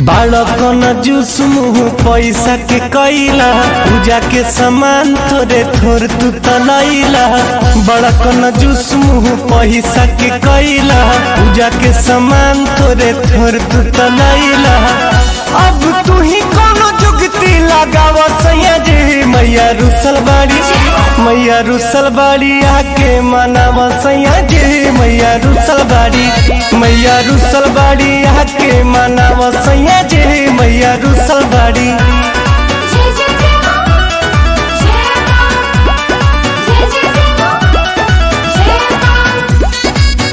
बालकन juice मुँह पैसा के कैला पूजा के सामान थोड़े थोर तू तलैला बड़कन जूस मुँह पैसा के कैला पूजा के सामान थोड़े थोर तू तलैला अब तू ही कोनो जुगती लगाव सैया जी मैया रुसल बाड़ी मैया रुसल बाड़ी आके मनाव सैया जी मैया रुसल बाड़ी मैया रुसल बाड़ी आके मनाव सैया जी मैया रुसल बाड़ी जय जय जय मां जय मां जय जय जय मां जय मां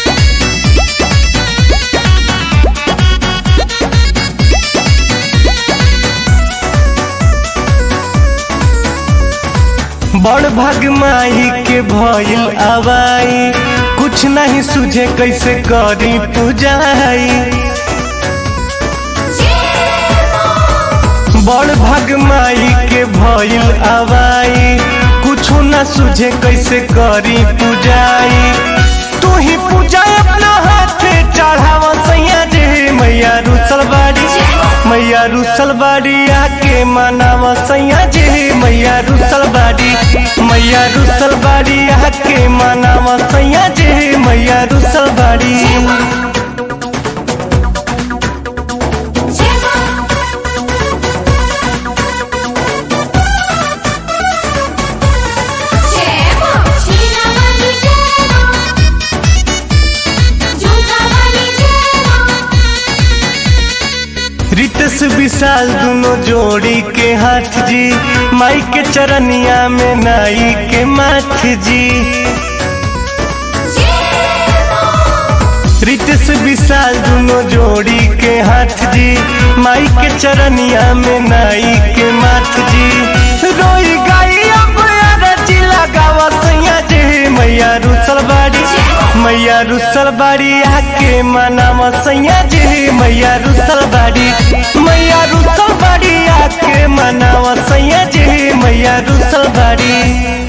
बड़ भाग माही के भइल आवाई कुछ नहीं सुझे कैसे करी पूजाई जय मां बड़ भाग माई के भइल आवाई कुछो न सुझे कैसे करी पूजाई तू ही पूजा अपना हाथे चढ़ावा सैया जी मैया रुसल बाड़ी मैया रुसल बाड़ी आके मनावा सैया जी मैया रुसल बाड़ी मैया रुसल बाड़ी आके मनावा सैया जी मैया रुसल बाड़ी जय मां जय मां शीला वाली जय मां झुमका वाली जय मां रितस विशाल दोनों जोड़ी के हाथ जी माई के चरनिया में नाई के माथ जी जय मां रितस विशाल दोनों जोड़ी के हाथ जी माई के चरनिया में नाई के माथ जी रोई गाई अब अरजी लगावा सैया जी मैया रुसल बाड़ी मैया रुसल बाड़ी आके मनावा सैया जी मैया रुसल बाड़ी मैया रुसल बाड़ी आके मनावा सैया जी मैया रुसल बाड़ी